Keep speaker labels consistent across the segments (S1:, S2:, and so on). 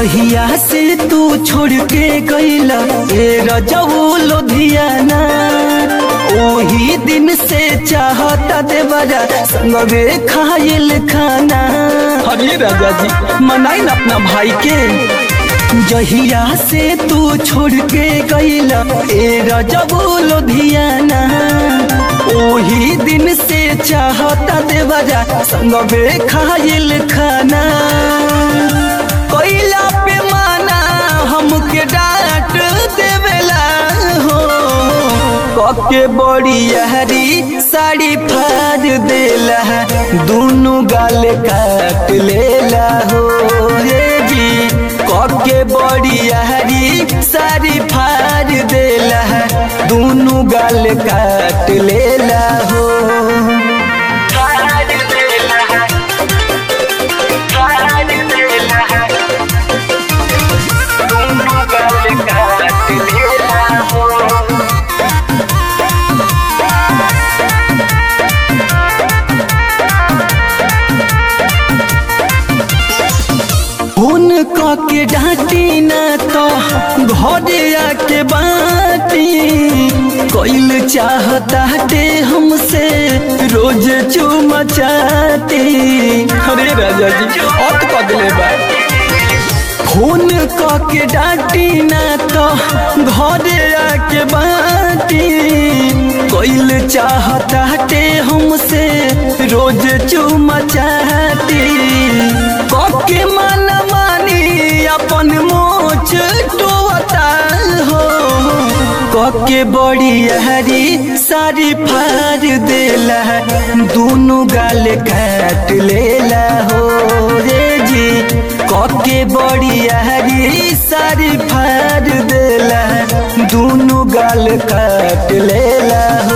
S1: जहिया से तू छोड़ के गईला ए रजऊ लुधियाना ओही दिन से चाहता देवरा संगवे खाइल खाना अरे राजा जी मनाई ना अपना भाई के जहिया से तू छोड़ के गईला ए रजऊ लुधियाना ओही दिन से चाहता देवरा संगवे खाइल खाना कोइला पे माना हमके डांट देवेला हो कके बड़ी हरी साड़ी फाड़ देला दोनों गाल काट लेला हो रे जी कके बड़ी हरी साड़ी फाड़ देला दोनों गाल काट लेला हो फोन के डांटी ना तो घरे आके बाटी कोइल चाहता ते हमसे रोज चुमा चाटी अरे राजा जी अत कदले बा फोन के डांटी ना तो घरे आके बाटी कोइल चाहता ते हमसे रोज चुमा चाटी कके मन मानी अपन मोच टोता हो कके बड़ी हरी सारी फाड़ देला दोनों गाल काट लेला हो रे जी कके बड़ी हरी सारी फाड़ देला दोनों गाल काट लेला हो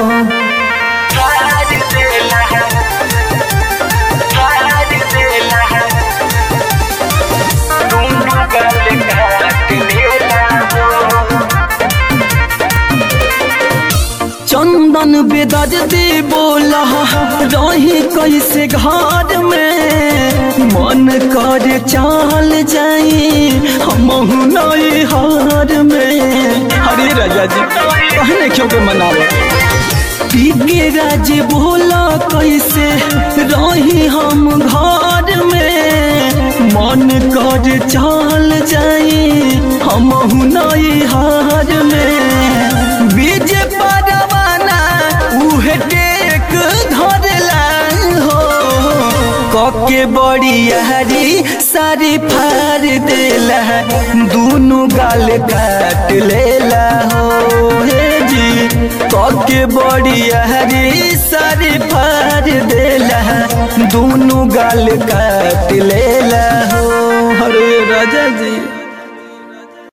S1: चंदन बेदज दे बोला रही कैसे घर में मन कर चाल जाई हम नई हार में अरे राजा जी कहने क्यों के मनावे पीके राज बोला कैसे रही हम घर में मन कर चाल जाई हम नई हार में बीज परवाना उहे टेक धरला हो कके बड़ी हरी सारी फाड़ देला दोनों गाल काट लेला हो हे जी कके बड़ी हरी सारी फाड़ देला दोनों गाल काट लेला हो अरे राजा जी